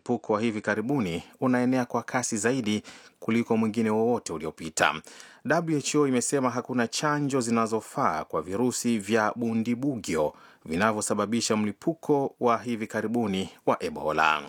mlipuko wa hivi karibuni unaenea kwa kasi zaidi kuliko mwingine wowote uliopita. WHO imesema hakuna chanjo zinazofaa kwa virusi vya bundibugyo vinavyosababisha mlipuko wa hivi karibuni wa Ebola.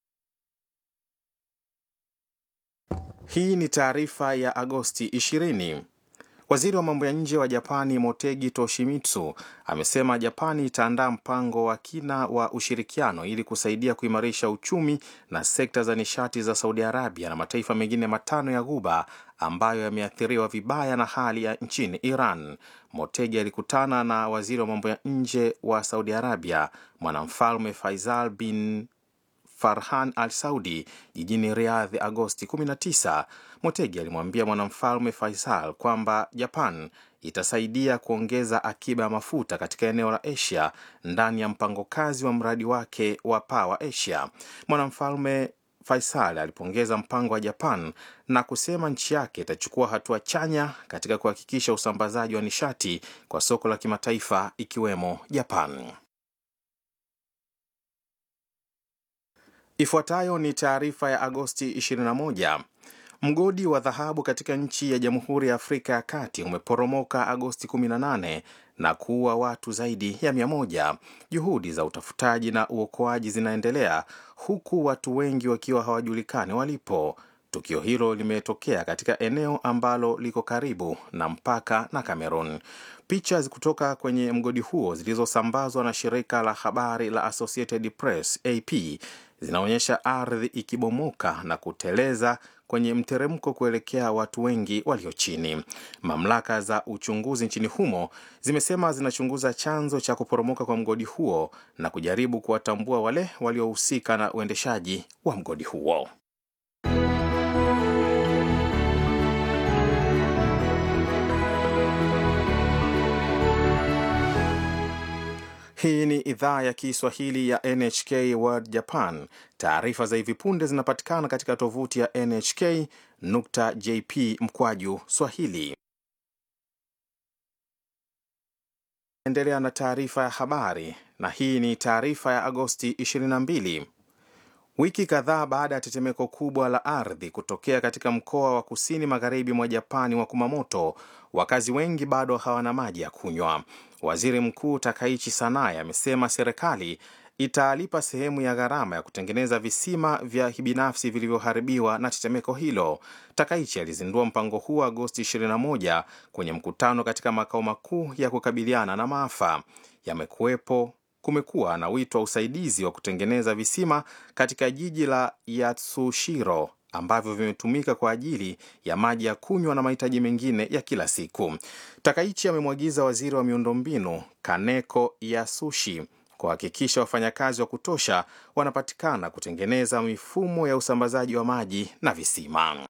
Hii ni taarifa ya Agosti 20. Waziri wa mambo ya nje wa Japani Motegi Toshimitsu amesema Japani itaandaa mpango wa kina wa ushirikiano ili kusaidia kuimarisha uchumi na sekta za nishati za Saudi Arabia na mataifa mengine matano ya Ghuba ambayo yameathiriwa vibaya na hali ya nchini Iran. Motegi alikutana na waziri wa mambo ya nje wa Saudi Arabia mwanamfalme Faisal bin Farhan Al Saudi jijini Riyadh Agosti 19. Motegi alimwambia mwanamfalme Faisal kwamba Japan itasaidia kuongeza akiba ya mafuta katika eneo la Asia ndani ya mpango kazi wa mradi wake wa Power Asia. Mwanamfalme Faisal alipongeza mpango wa Japan na kusema nchi yake itachukua hatua chanya katika kuhakikisha usambazaji wa nishati kwa soko la kimataifa ikiwemo Japan. Ifuatayo ni taarifa ya Agosti 21. Mgodi wa dhahabu katika nchi ya Jamhuri ya Afrika ya Kati umeporomoka Agosti 18 na kuua watu zaidi ya mia moja. Juhudi za utafutaji na uokoaji zinaendelea huku watu wengi wakiwa hawajulikani walipo. Tukio hilo limetokea katika eneo ambalo liko karibu na mpaka na Cameroon. Picha kutoka kwenye mgodi huo zilizosambazwa na shirika la habari la Associated Press AP zinaonyesha ardhi ikibomoka na kuteleza kwenye mteremko kuelekea watu wengi walio chini. Mamlaka za uchunguzi nchini humo zimesema zinachunguza chanzo cha kuporomoka kwa mgodi huo na kujaribu kuwatambua wale waliohusika na uendeshaji wa mgodi huo. Hii ni idhaa ya Kiswahili ya NHK World Japan. Taarifa za hivi punde zinapatikana katika tovuti ya nhk.jp mkwaju swahili. Endelea na taarifa ya habari, na hii ni taarifa ya Agosti 22. Wiki kadhaa baada ya tetemeko kubwa la ardhi kutokea katika mkoa wa kusini magharibi mwa Japani wa Kumamoto, wakazi wengi bado hawana maji ya kunywa. Waziri Mkuu Takaichi Sanae amesema serikali italipa sehemu ya gharama ya kutengeneza visima vya binafsi vilivyoharibiwa na tetemeko hilo. Takaichi alizindua mpango huo Agosti 21 kwenye mkutano katika makao makuu ya kukabiliana na maafa. Yamekuwepo kumekuwa na wito wa usaidizi wa kutengeneza visima katika jiji la Yatsushiro ambavyo vimetumika kwa ajili ya maji ya kunywa na mahitaji mengine ya kila siku. Takaichi amemwagiza waziri wa miundombinu Kaneko Yasushi kuhakikisha wafanyakazi wa kutosha wanapatikana kutengeneza mifumo ya usambazaji wa maji na visima.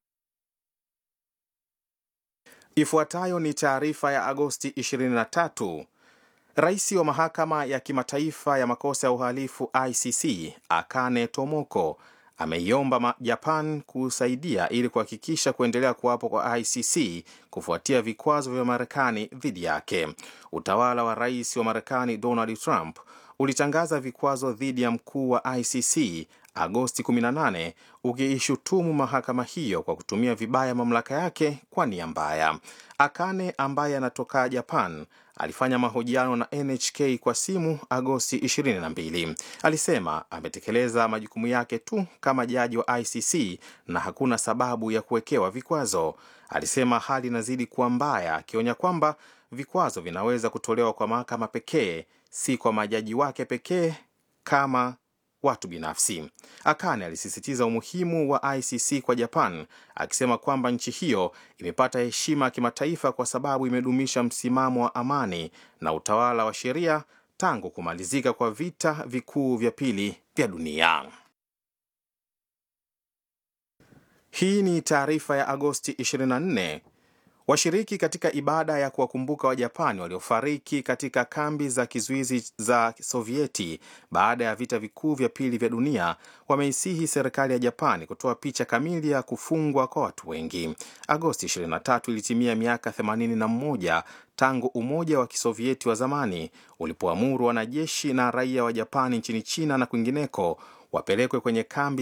Ifuatayo ni taarifa ya Agosti 23. Rais wa mahakama ya kimataifa ya makosa ya uhalifu ICC Akane Tomoko ameiomba Japan kusaidia ili kuhakikisha kuendelea kuwapo kwa ICC kufuatia vikwazo vya Marekani dhidi yake. Utawala wa rais wa Marekani Donald Trump ulitangaza vikwazo dhidi ya mkuu wa ICC Agosti 18 ukiishutumu mahakama hiyo kwa kutumia vibaya mamlaka yake kwa nia mbaya. Akane ambaye anatoka Japan alifanya mahojiano na NHK kwa simu Agosti 22. Alisema ametekeleza majukumu yake tu kama jaji wa ICC na hakuna sababu ya kuwekewa vikwazo. Alisema hali inazidi kuwa mbaya, akionya kwamba vikwazo vinaweza kutolewa kwa mahakama pekee, si kwa majaji wake pekee kama watu binafsi. Akane alisisitiza umuhimu wa ICC kwa Japan, akisema kwamba nchi hiyo imepata heshima ya kimataifa kwa sababu imedumisha msimamo wa amani na utawala wa sheria tangu kumalizika kwa vita vikuu vya pili vya dunia. Hii ni taarifa ya Agosti 24. Washiriki katika ibada ya kuwakumbuka Wajapani waliofariki katika kambi za kizuizi za Sovieti baada ya vita vikuu vya pili vya dunia wameisihi serikali ya Japani kutoa picha kamili ya kufungwa kwa watu wengi. Agosti 23 ilitimia miaka 81 tangu Umoja wa Kisovieti wa zamani ulipoamuru wanajeshi na raia wa Japani nchini China na kwingineko wapelekwe kwenye kambi